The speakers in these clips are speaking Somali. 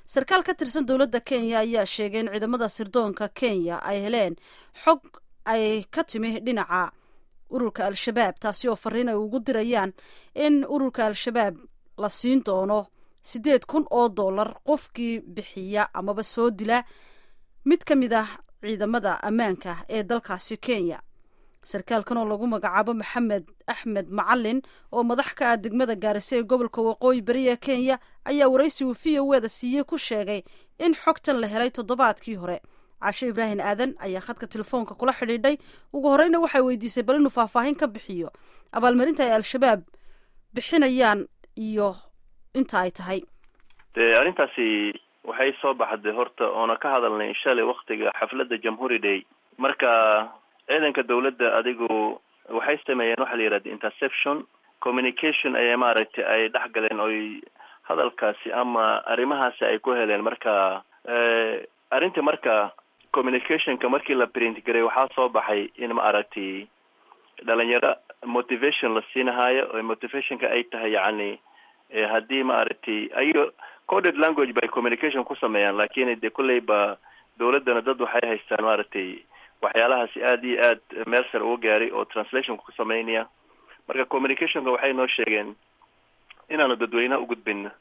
sarkaal ka tirsan dowladda kenya ayaa sheegay in ciidamada sirdoonka kenya ay heleen xog ay ka timi dhinaca ururka al-shabaab taasi oo fariin ay ugu dirayaan in ururka al-shabaab la siin doono siddeed kun oo dollar qofkii bixiya amaba soo dila mid ka mid ah ciidamada ammaanka ee dalkaasi kenya sarkaalkan oo lagu magacaabo maxamed axmed macalin oo madax ka ah degmada gaarisa ee gobolka waqooyi bari ee kenya ayaa waraysigu v o eda siiyey ku sheegay in xogtan la helay toddobaadkii hore cashe ibraahim aadan ayaa khadka telefoonka kula xidhiidhay ugu horeyna waxay weydiisay bal inuu faahfaahin ka bixiyo abaalmarinta ay al-shabaab bixinayaan iyo inta ay tahay de arrintaasi waxay soo baxday horta oona ka hadalnay shalay waktiga xafladda jamhuuri day marka ciidanka dawladda adigu waxay sameeyeen waxa la yihahda interception communication ayay maaragtay ay dhex galeen oy hadalkaasi ama arrimahaasi ay ku heleen marka arrinta marka communicationka markii la print garay waxaa soo baxay in maaragtay dhalinyaro motivation la siinahayo o motivationka ay tahay yacni haddii maaragtay ayo coded language bay communication ku sameeyaan lakin de kulley ba dawladdana dad waxay haystaan maaragtay waxyaalahaasi aada iyo aad meel sare uga gaaray oo translationka ku sameynaya marka communicationka waxay noo sheegeen inaanu dadweynaha ugudbin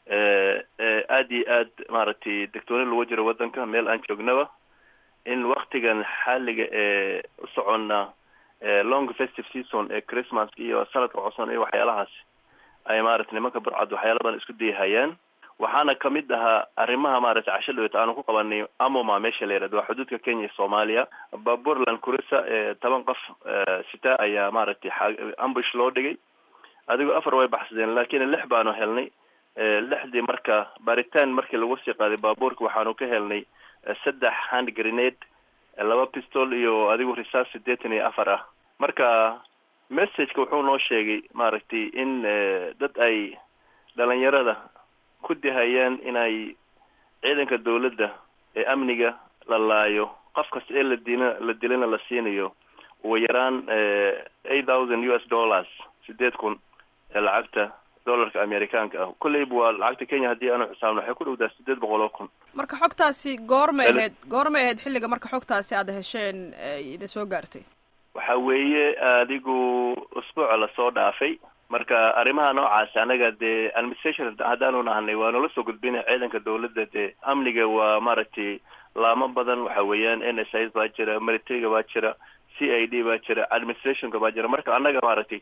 aada iyo aad maaragtay degtooni lagu jiro waddanka meel aan joognaba in waktigan xaaliga ee u soconna long festive season ee christmas iyo sanadka cusban iyo waxyaalahaas ay maaragtay nimanka burcad waxyaala badan isku dayahayaan waxaana kamid ahaa arrimaha maaragtay casho dhawet aanu ku qabanay amoma meesha la yihahdo waa xuduudka kenya iyo soomaaliya baburland kurisa ee toban qof sita ayaa maaragtay ambush loo dhigay adigoo afar way baxsadeen lakin lix baanu helnay lixdii marka baaritaan markii lagu sii qaaday baabuurka waxaanu ka helnay saddex hand grenade laba pistol iyo adigu risaas siddeetan iyo afar ah marka messageka wuxuu noo sheegay maaragtay in dad ay dhalinyarada ku dahayaan inay ciidanka dawladda ee amniga la laayo qof kasta ee la dina la dilana la siinayo ugu yaraan eight thousand u s dollars sideed kun ee lacagta dollarka amerikaanka ah kulleyba waa lacagta kenya haddii aanu xisaabno waxay ku dhowdaa sideed boqol oo kun marka xogtaasi goormay ahayd goormay ahayd xilliga marka xogtaasi aada hesheen idin soo gaartay waxa weeye adigu usbuuca lasoo dhaafay marka arrimaha noocaasi anaga dee administration haddaanu nahanay waa nala soo gudbina ciidanka dawladda dee amniga waa maaragtay laamo badan waxa weeyaan n s is baa jira militariga baa jira c i d baa jira administrationka baa jira marka annaga maaragtay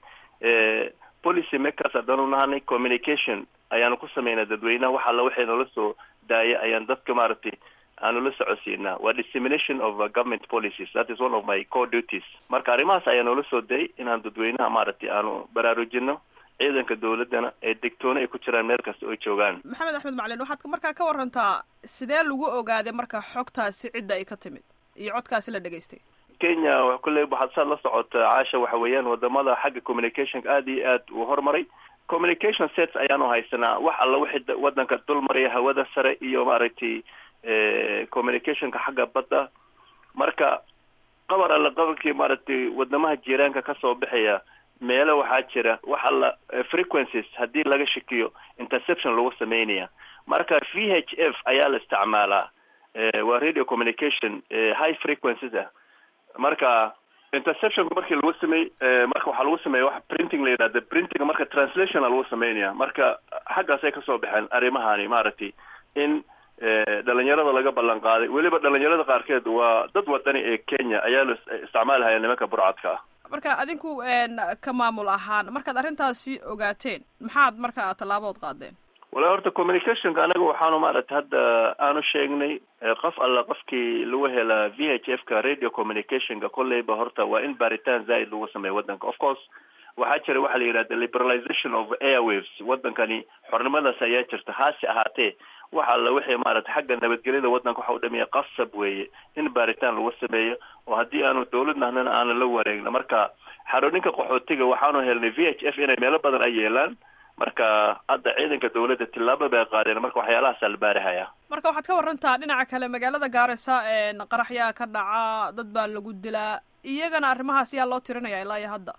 policy makers haddaanu nahanay communication ayaanu ku sameynaa dadweynaha wax alla waxay noola soo daaya ayaan dadka maaragtay aanu la socodsiinaa waa dissemination of government policies that is one of my core duties marka arrimahaas ayaa noola soo dayay inaan dadweynaha maaragtay aanu baraarujino ciidanka dawladdana ee degtoona ay ku jiraan meel kasta oy joogaan maxamed axmed macalin waxaad markaa ka warantaa sidee lagu ogaaday marka xogtaasi cidda ay ka timid iyo codkaasi la dhegaystay kenya kulley waxaad saad la socota caasha waxa weeyaan wadamada xagga communicationka aada iyo aad uu horumaray communication sets ayaanu haysanaa wax alla wixii waddanka dul maraya hawada sare iyo maaragtay communicationka xagga badda marka qabar alla qabarkii maaragtay wadamaha jiiraanka kasoo baxaya meelo waxaa jira wax alla frequencies haddii laga shakiyo interception lagu sameynaya marka v h f ayaa la isticmaalaa waa radio communication high frequencies ah marka interceptionka markii lagu samey marka waxaa lagu sameeya wax printing la yidhahda printing marka translationa lagu sameynaya marka xaggaasay kasoo baxeen arrimahani maaragtay in dhalinyarada laga ballan qaaday weliba dhalinyarada qaarkeed waa dad wadani ee kenya ayaa la isticmaalahaya nimanka burcadka ah marka adinku ka maamul ahaan markaad arrintaasi ogaateen maxaad marka tallaabood qaadeen wala horta communicationka anaga waxaanu maaragtay hadda aanu sheegnay qof alla qofkii lagu helaa v h f ka radio communicationka kolleyba horta waa in baaritaan zaaid lagu sameeya waddanka of course waxaa jira waxa la yidhahda liberalization of airwaves waddankani xornimadaas ayaa jirta haase ahaatee wax alla wixii maaragtay xagga nabadgelyada waddanka waxa u dhamiya qasab weeye in baaritaan lagu sameeyo oo haddii aanu dawlad nahnana aanu la wareegna marka xarooninka qaxootiga waxaanu helnay v h f inay meelo badan ay yeelaan marka hadda ciidanka dawladda tillaabo bay qaadeen marka waxyaalahaasa la baarihaya marka waxaad ka warantaa dhinaca kale magaalada gaarisa qaraxyaa ka dhaca dad baa lagu dilaa iyagana arrimahaas yaa loo tirinaya ilaa iyo hadda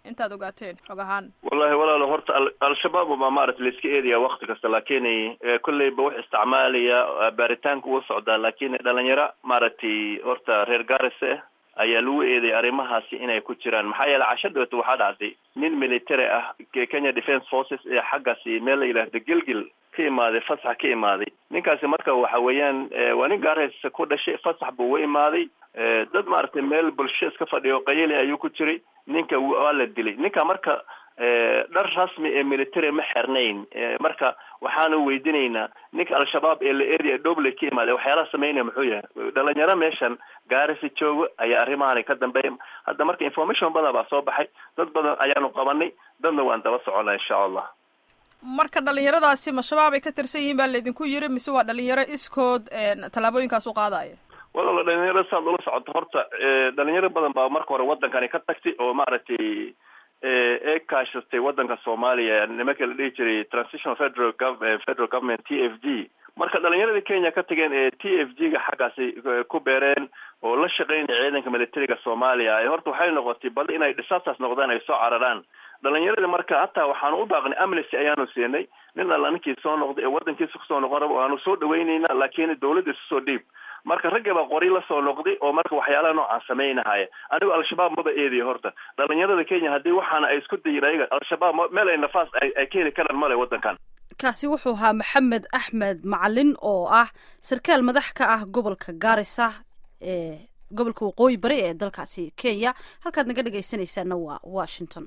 intaad ogaateen xog ahaan wallahi walaalo horta al-shabaab baa maarata laiska eedaya wakti kasta lakin kolleyba wax isticmaalaya baaritaanka uu socdaa lakin dhalinyaro maaragtay horta reer garise ayaa lagu eedaya arrimahaasi inay ku jiraan maxaa yeele casho dhawata waxaa dhacday nin military ah kenya defence forces ee xaggaasi meel la yidhaahdo gelgel ka imaaday fasax ka imaaday ninkaasi marka waxa weeyaan waa nin gaarays ku dhashay fasax buu u imaaday dad maaragtay meel bulsho iska fadhiyo qayali ayuu ku jiray ninka waa la dilay ninka marka dhar rasmi ee military ma xirnayn marka waxaanu weydiinaynaa ninka al-shabaab ee la area doble ka imaaday waxyaalaha sameynaya muxuu yahay dhalinyaro meeshan gaarisi joogo ayaa arrimahan ka dambeeya hadda marka information badan baa soo baxay dad badan ayaanu qabanay dadna waan daba soconnaa insha allah marka dhalinyaradaasi ma shabaab ay ka tirsan yihiin baa laydinku yiri mise waa dhalinyaro iskood tallaabooyinkaas u qaadaya walaalo dhalinyaro saad ula socoto horta dhalinyaro badan baa marka hore wadankani ka tagtay oo maaragtay ee kaashatay wadanka soomaaliya nimanka la dhihi jiray transitional federal federal government t f g marka dhalinyaradii kenya ka tageen ee t f g ga xaggaasi ku beereen oo la shaqeynaya ciidanka militariga soomaaliya horta waxay noqotay bal inay dhisaataas noqdaan ay soo cararaan dhalinyaradii marka hataa waxaanu u baaqnay amnesty ayaanu siinay nin alla ninkii soo noqday ee wadankiisa kusoo noqon raba waanu soo dhaweyneyna laakiin dawladda isu soo dhiib marka ragga baa qori lasoo noqday oo marka waxyaalaha noocaan sameynahaya anigu al-shabaab maba eediya horta dhalinyarada kenya haddii waxaana ay isku dayin ayaga al-shabaab meel ay nafaas ay ka heli karaan male wadankan kaasi wuxuu ahaa maxamed axmed macalin oo ah sarkaal madax ka ah gobolka gaarisa ee gobolka waqooyi bari ee dalkaasi kenya halkaad naga dhegaysanaysaana waa washington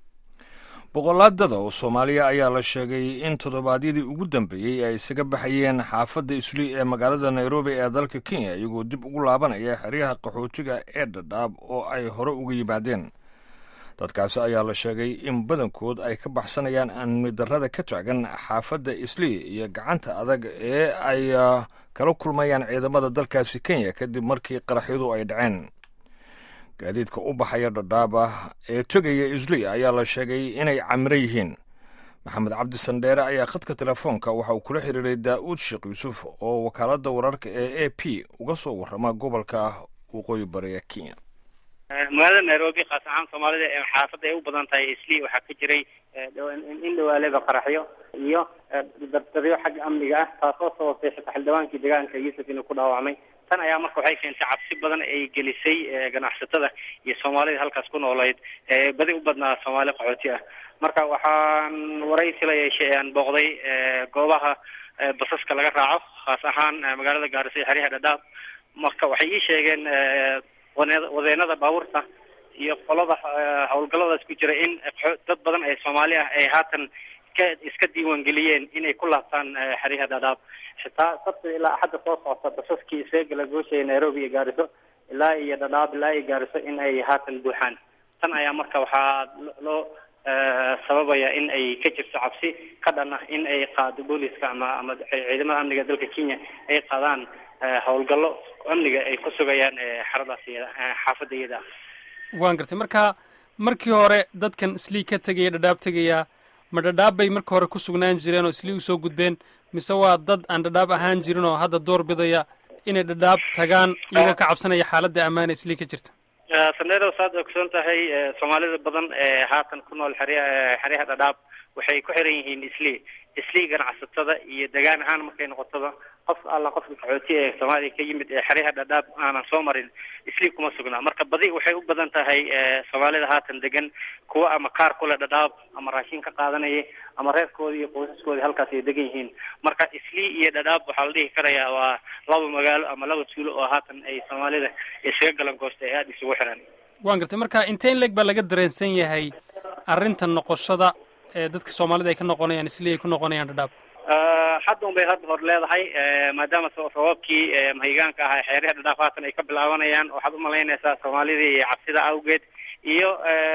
boqolaadada oo soomaaliya ayaa la sheegay in toddobaadyadii ugu dambeeyey ay isaga baxayeen xaafadda isli ee magaalada nairobi ee dalka kenya iyagoo dib ugu laabanaya xeryaha qaxootiga ee dhadhaab oo ay hore uga yimaadeen dadkaasi ayaa la sheegay in badankood ay ka baxsanayaan amni darrada ka taagan xaafadda isli iyo gacanta adag ee ay kala kulmayaan ciidamada dalkaasi kenya kadib markii qaraxyadu ay dhaceen gaadiidka u baxaya dhadhaaba ee tegaya isli ayaa la sheegay inay camiro yihiin maxamed cabdi sandheere ayaa khadka telefoonka waxa uu kula xiriiray daa'uud sheekh yuusuf oo wakaaladda wararka ee a p uga soo warrama gobolka waqooyi bari ee kenya magaalada nairobi khaas ahaan soomaalida ee xaafadda ay u badan tahay isli waxaa ka jiray in dhawaaleba qaraxyo iyo dardaryo xagga amniga ah taasoo sababtay xitaa xildhibaankii deegaanka yuusuf inuu ku dhaawacmay tan ayaa marka waxay keentay cabsi badan ay gelisay ganacsatada iyo soomaalida halkaas ku noolayd badi u badnaa soomaali qaxooti ah marka waxaan waraysi la yeeshay aan booqday goobaha basaska laga raaco khaas ahaan magaalada gaarisa iyo xeryaha dhadhaab marka waxay ii sheegeen wadeenada baabuurta iyo qolada howlgalladaas ku jira in dad badan ee soomaali ah ay haatan ka iska diiwaangeliyeen inay ku laabtaan xeryaha dhadhaab xitaa sabti ilaa axadda soo socota basaskii isaga gala gooshaya nairobi iyo gaariso ilaa iyo dhadhaab ilaa iyo gaariso in ay haatan buuxaan tan ayaa marka waxaa loo sababaya in ay ka jirto cabsi ka dhan ah in ay qaado booliska ama ama ciidamada amniga dalka kenya ay qaadaan howlgallo amniga ay ku sugayaan xeradaas iyada xaafadda iyada waan gartay marka markii hore dadkan islii ka tegaya dhadhaab tegaya ma dhadhaab bay marka hore ku sugnaan jireen oo islii usoo gudbeen mise waa dad aan dhadhaab ahaan jirin oo hadda door bidaya inay dhadhaab tagaan iyagoo ka cabsanaya xaaladda ammaana islii ka jirta sandero saad ogsoon tahay soomaalida badan ee haatan ku nool xerya xeryaha dhadhaab waxay ku xiran yihiin islii islii ganacsatada iyo degaan ahaan markay noqotoba qof alla qofka qaxooti ee soomaaliya ka yimid ee xeryaha dhadhaab aanan soo marin islii kuma sugnaa marka badi waxay u badan tahay soomaalida haatan degan kuwa ama kaar kule dhadhaab ama raashin ka qaadanaya ama reerkoodii iyo qoysaskoodii halkaas ay degan yihiin marka islii iyo dhadhaab waxaa la dhihi karayaa waa laba magaalo ama laba tuulo oo haatan ay soomaalida isaga galan goosta ee aada isugu xiran waan gartay marka inteen leeg baa laga dareensan yahay arrinta noqoshada ee dadka soomaalida ay ka noqonayaan islii ay ku noqonayaan dhadhaab hadda un bay hadda hor leedahay maadaama sababkii mahigaanka ahaa xeeryaha dhadhaaf haatan ay ka bilaabanayaan waxaad umalaynaysaa soomaalidii iyo cabsida awgeed iyo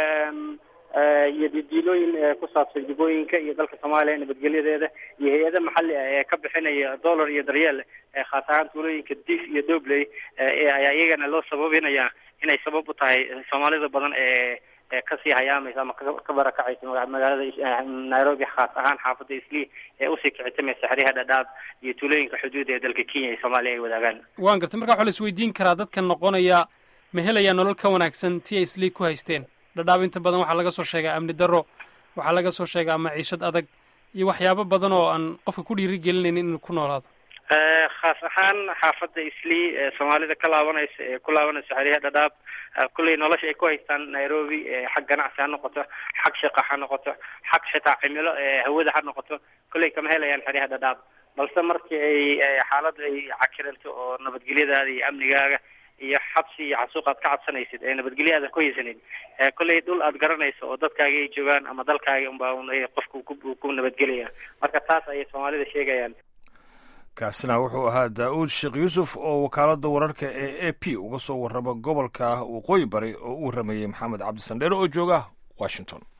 iyo didiilooyin ku saabsan jubooyinka iyo dalka soomaaliya nabadgelyadeeda iyo hay-ada maxalli ah ee ka bixinaya dollar iyo daryeel khaas ahaan tuulooyinka diif iyo dobley ayaa iyagana loo sababinaya inay sabab u tahay soomaalida badan ee kasii hayaamaysa ama ka barakacaysa magaalada nairobi khaas ahaan xaafadda islii ee usii kicitamaysa xeryaha dhadhaab iyo tuulooyinka xuduuda ee dalka kenya iyo soomaaliya ay wadaagaan waan gartay marka waxaa la isweydiin karaa dadkan noqonaya ma helayaa nolol ka wanaagsan tii ay islii ku haysteen dhadhaab inta badan waxaa laga soo sheegaa amni darro waxaa laga soo sheegaa maciishad adag iyo waxyaabo badan oo aan qofka ku dhiiri gelinaynin inuu ku noolaado khaas ahaan xaafadda islii ee soomaalida ka laabanaysa ee ku laabanaysa xeryaha dhadhaab kulley nolosha ay ku haystaan nairobi xag ganacsi ha noqoto xag shaqa ha noqoto xag xitaa cimilo hawada ha noqoto kulley kama helayaan xeryaha dhadhaab balse markii ay xaaladda ay cakiranto oo nabadgelyadaada iyo amnigaaga iyo xabsi iyo xasuuq aad ka cabsanaysid ee nabadgelyo aadan ku haysanin kolley dhul aad garanayso oo dadkaaga ay joogaan ama dalkaaga unbaa un qofka ku ku nabadgelaya marka taas ayay soomaalida sheegayaan kaasina wuxuu ahaa daa'uud sheekh yuusuf oo wakaaladda wararka ee a p uga soo warrama gobolka waqooyi bari oo u warramayey maxamed cabdisandheere oo jooga washington